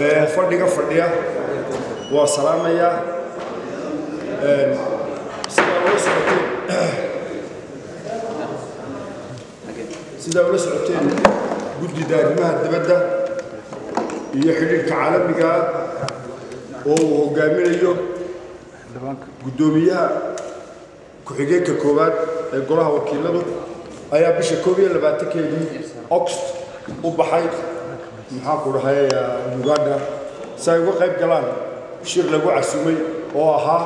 ee fadhiga fadhiya waa salaamayaa sidaa ula socoteen sidaa ula socoteen guddida arrimaha dibadda iyo xidhiidhka caalamiga oo uu hogaaminayo guddoomiyaha ku-xigeenka koowaad ee golaha wakiiladu ayaa bisha koob iyo labaatankeedii oxt u baxay maxaanku dhahay uganda si ay uga qayb galaan shir lagu casumay oo ahaa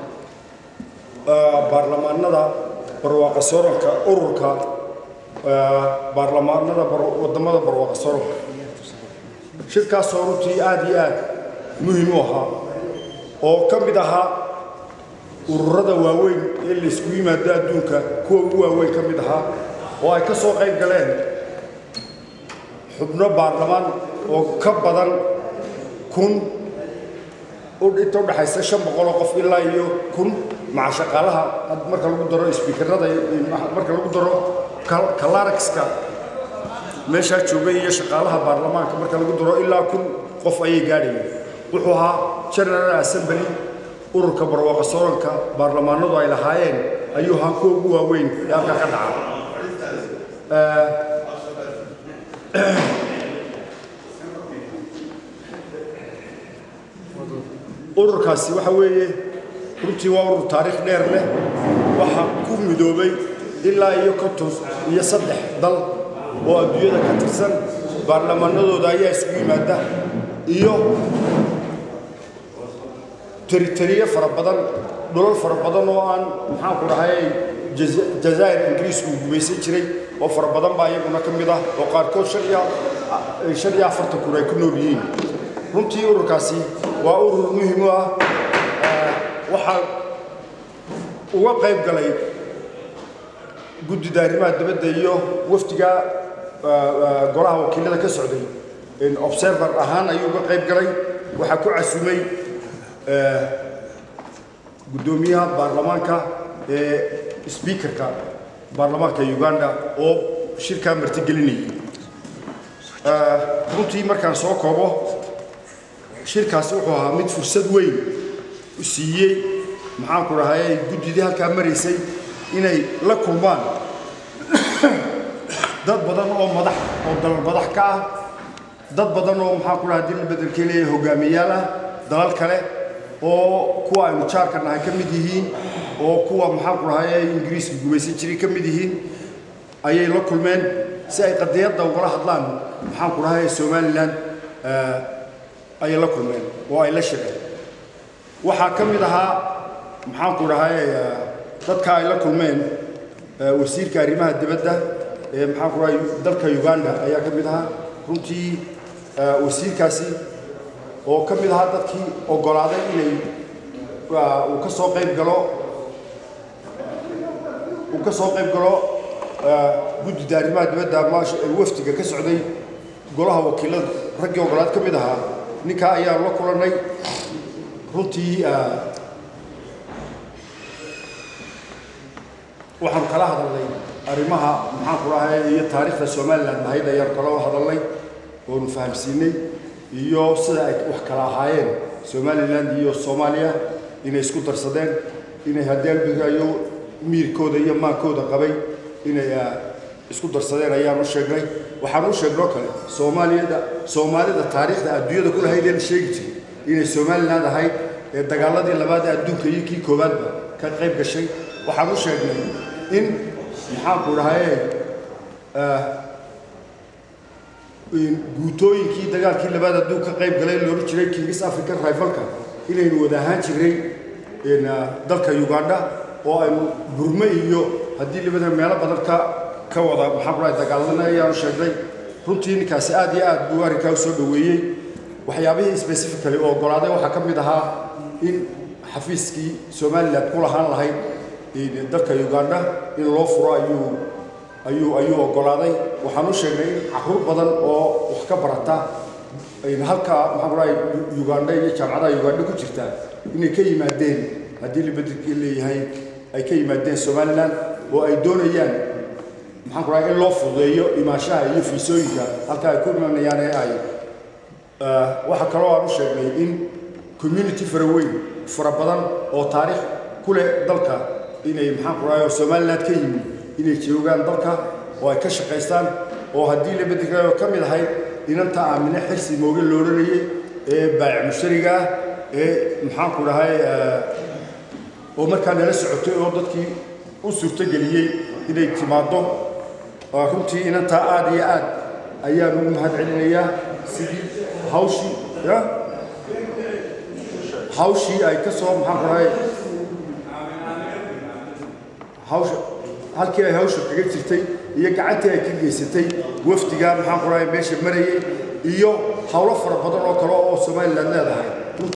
baarlamaanada barwaaqa sooranka ururka baarlamaanada wadamada barwaaqa sooranka shirkaasoo runtii aada iyo aad muhiim u ahaa oo ka mid ahaa ururada waaweyn ee laysku yimaado adduunka kuwa ugu waaweyn ka mid ahaa oo ay ka soo qayb galeen xubno baarlamaan oo ka badan kun inta udhaxaysa shan boqoloo qof ilaa iyo kun maca shaqaalaha marka lagu daro sbiikarada marka lagu daro kalaragska meeshaa joogay iyo shaqaalaha baarlamaanka marka lagu daro ilaa kun qof ayay gaadhayeen wuxuu ahaa general assembly ururka barwaaqa sooranka baarlamaanadu ay lahaayeen ayuu ahaa kuwa ugu waaweyn ee halkaa ka dhaca ururkaasi waxa weeye runtii waa urur taariikh dheer leh waxaa ku midoobay ilaa iyo konton iyo saddex dal oo adduunyada ka tirsan baarlamaanadooda ayaa isugu yimaada iyo teriteriye fara badan dhulal fara badan oo aan maxaanku dhahay jazaa'ir ingiriisku gumaysan jiray oo fara badan baa iyaguna ka mid ah oo qaarkood shan iyo afartan kun ay ku nool yihiin runtii ururkaasi waa urur muhiim u ah waxaa uga qayb galay guddida arrimaha dibadda iyo wafdiga golaha wakiilada ka socday observer ahaan ayuu uga qayb galay waxaa ku casumay guddoomiyaha baarlamaanka ee sbiikarka baarlamaanka uganda oo shirkaa martigelinayay runtii markaan soo koobo shirkaasi wuxuu ahaa mid fursad weyn u siiyey maxaanku dhahay guddidii halkaa maraysay inay la kulmaan dad badan oo madax oo dalal madax ka ah dad badan oo maxaanku dhahay dil bedelkii leeyahay hogaamiyaal ah dalal kale oo kuwa aynu jaarka nahay ka mid yihiin oo kuwa maxaanku dhahay ingiriiska gumaysan jiray ka mid yihiin ayay la kulmeen si ay qadiyadda ugala hadlaan maxaanku dhahay somalilan ayay la kulmeen oo ay la shireen waxaa ka mid ahaa maxaanku dhahay dadka ay la kulmeen wasiirka arrimaha dibadda ee maxaanku dhahay dalka uganda ayaa ka mid ahaa runtii wasiirkaasi oo ka mid ahaa dadkii oggolaaday inay uu ka soo qayb galo uu ka soo qayb galo guddida arrimaha dibadda wafdiga ka socday golaha wakiilada raggii oggolaad ka mid ahaa ninkaa ayaan la kulannay runtii waxaanu kala hadalnay arrimaha maxaanku dhahay iyo taariikhda somalilan ahayd ayaanu kala hadalnay oonu fahamsiinay iyo sida ay wax kala ahaayeen somalilan iyo soomaaliya inay isku darsadeen inay hadeelbigayo miirkooda iyo maankooda qabay inay isku darsadeen ayaan u sheegnay waxaan u sheegnoo kale soomaaliyada soomaalida taariikhda adduunyada ku lahayd ee la sheegi jiray inay somaliland ahayd ee dagaaladii labaad ee adduunka iyo kii koowaadba ka qayb gashay waxaan u sheegnay in maxaanku dhahaye guutooyinkii dagaalkii labaad adduun ka qayb galay loola jiray kingis african rivalka inaynu wada ahaan jiray dalka uganda oo aynu burme iyo haddii labada meelo badan ka ka wada maxaanku dhahay dagaaladana ayaanu sheegnay runtii ninkaasi aad iyo aad buu arrinkaa u soo dhoweeyey waxyaabihii specifically oo oggolaaday waxaa ka mid ahaa in xafiiskii somalilan ku lahaan lahayd dalka uganda in loo furo ayuu ayuu ayuu oggolaaday waxaan u sheegnay in caruur badan oo wax ka barata halka maxaan ku dhahay uganda iyo jaamacadaha uganda ku jirta inay ka yimaadeen haddii libadilkii leeyahay ay ka yimaadeen somalilan oo ay doonayaan maxaan ku dhahay in loo fududeeyo imaanshaha iyo fiisooyinka halka ay ku imanayaan ee ay waxaa kaloo aan u sheegnay in community fara weyn fara badan oo taariikh ku leh dalka inay maxaan ku rahay oo somaliland ka yimid inay joogaan dalka oo ay ka shaqaystaan oo haddii la bedelayo ka mid ahayd inanta aamine xirsi mooge lo odhanayay ee baayic mushtariga ah ee maxaan ku dhahay oo markaa nala socotay oo dadkii u suurtogeliyey inay timaaddo runtii inantaa aada iyo aad ayaan ugu mahad celinayaa sidii hawshii ya hawshii ay ka soo maxaan ku dhahay hawsha halkii ay hawsha kaga jirtay iyo gacantii ay ka geysatay wafdiga maxaan ku dhahay meesha marayay iyo howlo fara badan oo kale oo somaliland leedahay